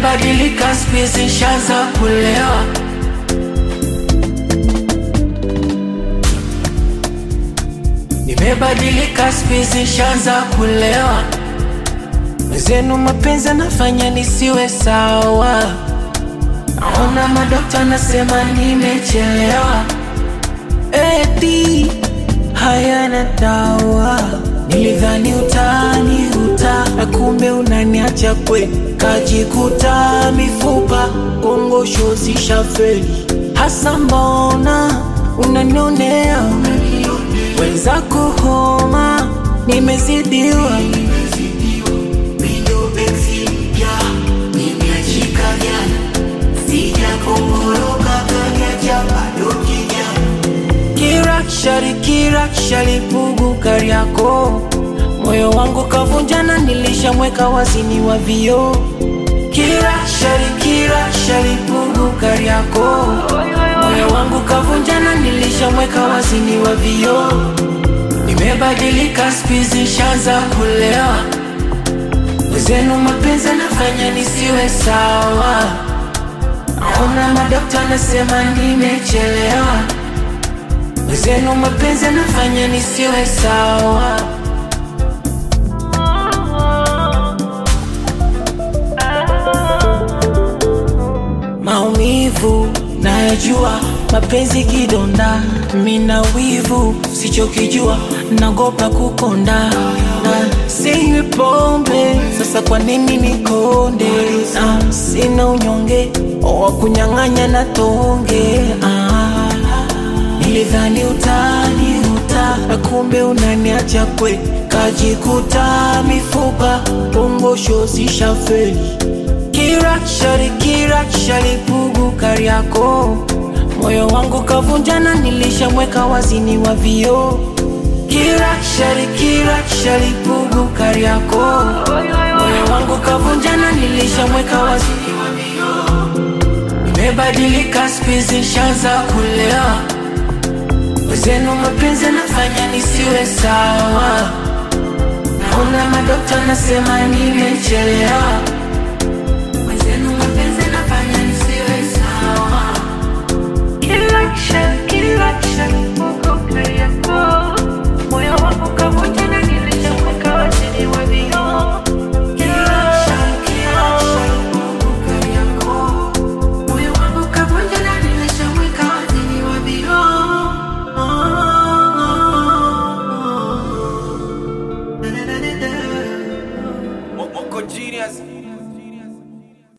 Nimebadilika spizi shanza kulewa Nimebadilika spizi shanza kulewa Zenu mapenzi anafanya nisiwe sawa Naona madokta nasema nimechelewa Eti hayana dawa Nilidhani utani uta na kumbe unaniacha kwe Kajikuta mifupa kongosho zishafeli Hasa mbona unanionea Wenzako homa nimezidiwa Kirakshari kirakshari pugu Kariako, moyo wangu kavunjana, nilishamweka wazini wa vio. Kirakshari kirakshari pugu Kariako, moyo wangu kavunjana, nilishamweka wazini wa vio. Nimebadilika spizi shanza kulewa, wezenu mapenzi nafanya nisiwe sawa. Naona madokta nasema nimechelewa Wezenu mapenzi nafanya nisiwe sawa Maumivu nayajua, mapenzi kidonda, mina wivu sichokijua, nagopa kukonda na sinywi pombe, sasa kwa nini nikonde? Na sina unyonge wa kunyang'anya na tonge ah. Nilidhani utani uta na kumbe unaniacha kwe, kajikuta mifupa pongosho zishafeli. Kirakshari kirakshari pugu Kariako, moyo wangu kavunjana, nilishamweka wazini wa vio. Kirakshari kirakshari pugu Kariako, moyo wangu kavunjana, nilishamweka wazini wa vio. Nimebadilika spizi shanza kulewa Wezenu mapenzi nafanya nisiwe sawa Naona madokta nasema nimechelewa Wezenu mapenzi nafanya nisiwe sawa Kilaksha, kilaksha, uko Kariako. Moyo wangu kavunjana, nilishamweka waziri wa vioo. Kilaksha, kilaksha, Mungu Kariako. Moyo wangu kavunjana, nilishamweka waziri wa vioo. Moko genius